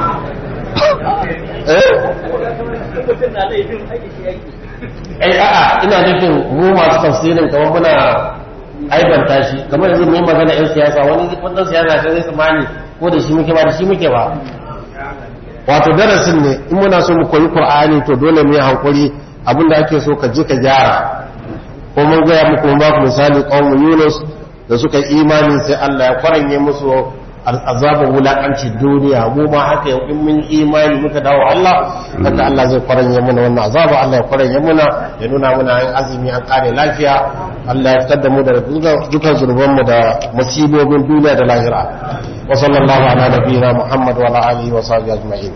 eh a'a ina nufin mu masu tafsirin kamar muna aibanta shi kamar yanzu mu yi magana yan siyasa wani wannan siyasa sai zai tsammani ko da shi muke ba da shi muke ba wato darasin ne in muna so mu koyi qur'ani to dole mu yi hankuri abinda ake so ka je ka gyara ko mun gaya muku mun ba ku misali qaumu yunus da suka imani sai Allah ya kwaranye musu azabar wulakanci duniya mu ma haka yau in mun imani muka dawo Allah haka Allah zai kwaranye mana wannan azaba Allah ya kwaranye mana ya nuna mana yin azumi an kare lafiya Allah ya fitar da mu da dukan zurban mu da musibobin duniya da lahira wa sallallahu ala nabiyina Muhammad wa ala alihi wa sahbihi ajma'in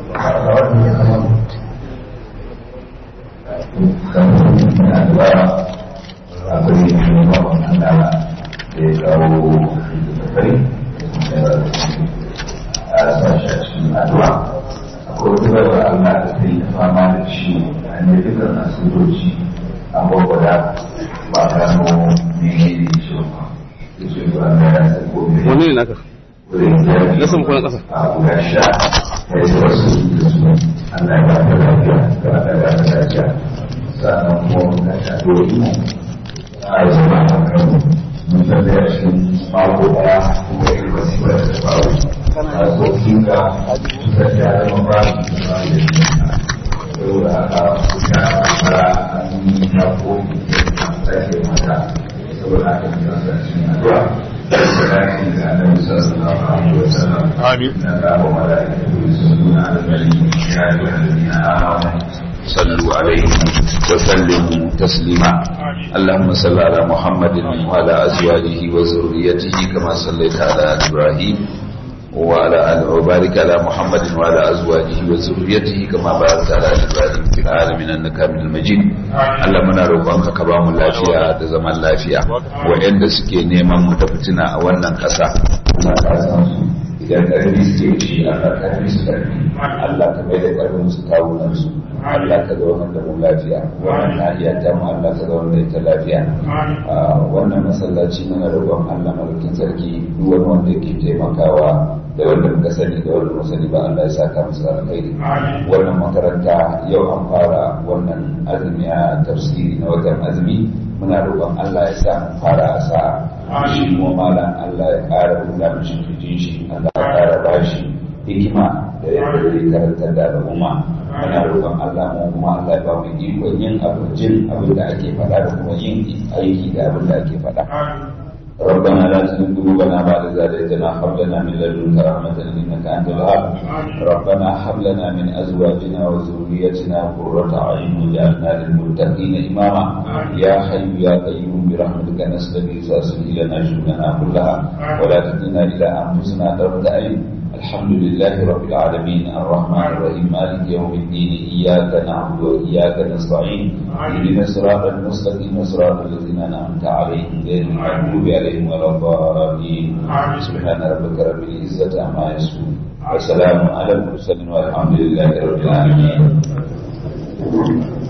a sashen addu'a akwai wata bayar Allah da ta yi fama da shi a ne dukkan asibitoci an gwagwada ba gano ne ne da shi ba da shi ba na ya sai ko mai wani ne naka wurin jari na sama ko na ƙasa a guda sha ya yi wasu da su Allah ya ba ta lafiya da ba ta da lafiya sannan kuma na sha dole a yi zama a kan mun san da ya shi mako daya kuma yi wasu da ta faru a tsokin ka suka sha zama ba su da ba da shi saboda haka kuka fara an yi na kofi da sake mata saboda haka mun san shi addu'a Salatin da Annabi sallallahu alaihi wa sallam. Amin. Na ga wa malaikatu yusalluna ala nabi ya ayyuhallazina amanu صلوا عليه وسلموا تسليما اللهم صل على محمد وعلى ازواجه وذريته كما صليت على ابراهيم وعلى ال وبارك على محمد وعلى ازواجه وذريته كما باركت على ابراهيم في العالمين انك حميد المجيد Allah muna roƙonka ka ba mu lafiya da zaman lafiya waɗanda suke neman mu da fitina a wannan ƙasa Allah ka san su idan ƙarfi suke shi Allah ƙarfi su ƙarfi Allah ka mai da ƙarfin su kawunan su Allah ka zaunar da mu lafiya wannan nahiya ta mu Allah ka zaunar da ita lafiya wannan masallaci muna roƙon Allah malakin sarki duk wani wanda ke taimakawa da wanda muka sani da wanda muka sani ba Allah ya saka musu alkhairi wannan makaranta yau an fara wannan azumi a tafsiri na watan azumi muna roƙon Allah ya sa mu fara a sa'a shi kuma malam Allah ya ƙara buɗa mishi kirjin shi Allah ya ƙara bashi hikima da yadda zai karantar da al'umma muna roƙon Allah mu kuma Allah ya ba mu ikon yin abin jin abin da ake faɗa da kuma yin aiki da abin da ake faɗa ربنا لا تزغ قلوبنا بعد إذ هديتنا هب لنا من لدنك رحمة إنك أنت الوهاب ربنا هب لنا من أزواجنا وذريتنا قرة أعين واجعلنا للمتقين إماما يا حي يا قيوم برحمتك نستغيث أصلح لنا شؤوننا كلها ولا تكلنا إلى أنفسنا طرفة عين الحمد لله رب العالمين الرحمن الرحيم مالك يوم الدين إياك نعبد وإياك نستعين اهدنا الصراط المستقيم صراط الذين أنعمت عليهم غير المغضوب عليهم ولا الضالين سبحان ربك رب العزة عما يصفون وسلام على المرسلين والحمد لله رب العالمين